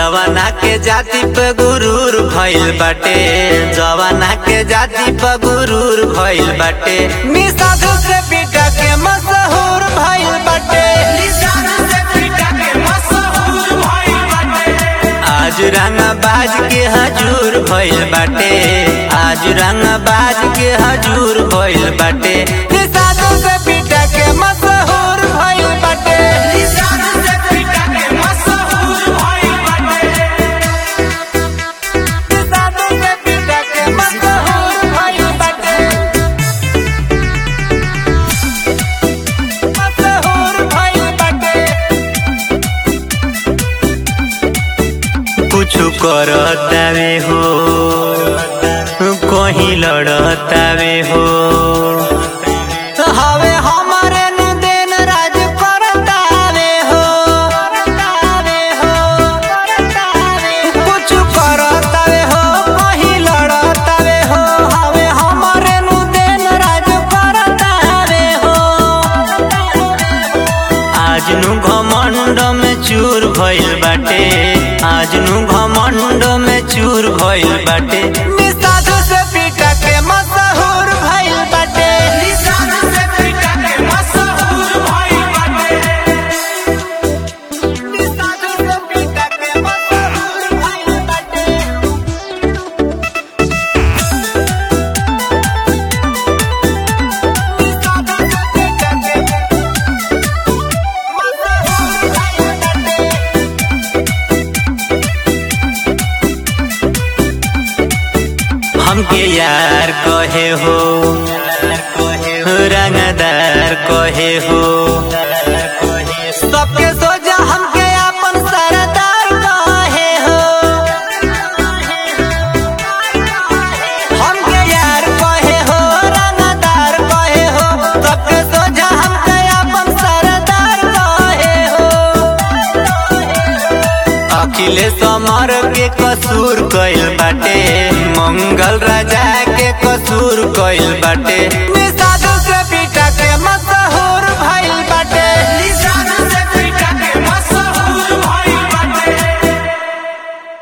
जवाना के जाति पे गुरूर भइल बाटे जवाना के जाति पे गुरूर भइल बाटे निसाधु से पीटा के मशहूर भइल बाटे आज रंगा बाज के हजूर भइल बाटे आज रंगा बाज के हजूर भइल बाटे निसाधु से पीटा के मशहूर भइल बाटे निसाधु से पीटा के मशहूर भइल बाटे मशहूर भइल बाटे कुछ करतावे हो कहीं लड़तावे हो हवे हमारे नु दिन राज करतावे हो करतावे हो करतावे हो कुछ करतावे हो कहीं लड़तावे हो हवे हमारे नु दिन राज करतावे हो आज नु घमंड में चूर भइल बाटे आज नु घमंड में चूर भइल बाटे निसाधु से पीटा के मशहूर भइल बाटे निसाधु से पीटा के मशहूर भइल बाटे निसाधु से पीटा के मशहूर भइल बाटे हमके यार कहे हो रंगदार कहे हो सबके सोचा हमके अपन सरदार कहे हो हमके यार कहे हो रंगदार कहे हो सबके सोचा हमके अपन सरदार कहे हो अखिलेश अमर के कसूर कइल बाटे मंगल राजा के कसूर कइल बाटे